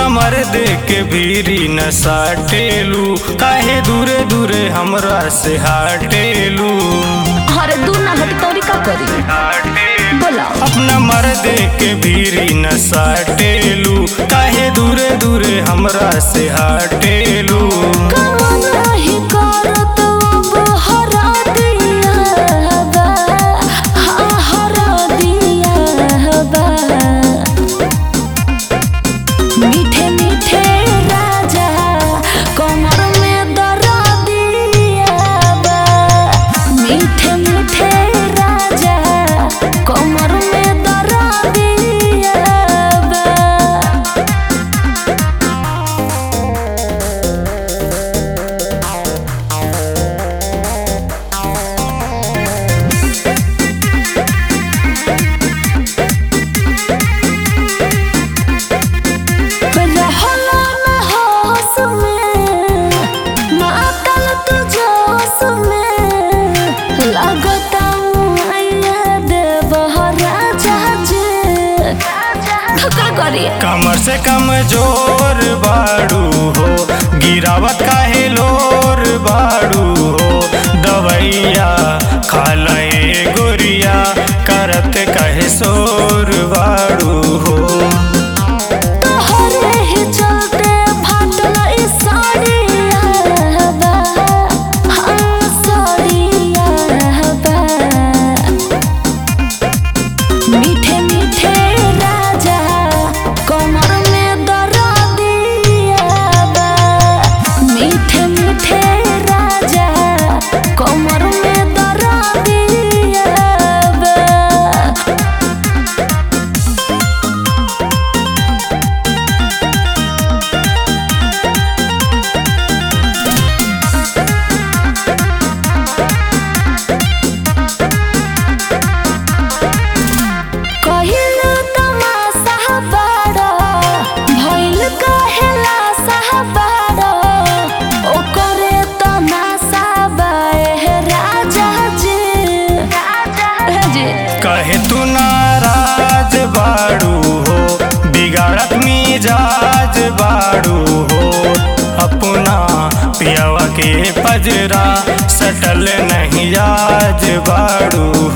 हमर देख के भीरी न साटेलू काहे दूरे दूरे हमरा से हाटेलू अरे दूर ना हट तोरी का करी बोला अपना मर देख के भीरी न साटेलू काहे दूरे दूरे हमरा से हाटेलू कवन नहीं करत अब हरा दिया बा हाँ हरा दिया बा मीठे मीठे राजा कमर में दरा दिया बा मीठे मीठे राजा कमर में दरा दिया बा रहला न होश में मातल तू जोश में लगता मुआइया देव राजा जे का करी कमर से कम जोर बाड़ू हो गिरावत काहे लोर बाड़ू हो दवैया खालए गोरिया करत कहे सोर बाड़ू हो तोहरे ही चलते फाटल ई साड़िया बा हाँ साड़िया बा मीठे मीठे राजा कमर में दरा दिया बा मीठे मीठे राजा कमर में दरा दिया बा कहिल तमाशा बाड़ा भइल कहेला साहबाड़ा ओकरे तमाशा बाए राजा जी राजा जी कहे तू नाराज बाड़ू हो बिगाड़त मिजाज बाड़ू हो अपना पियावा के पजरा सटल नहीं आज बाड़ू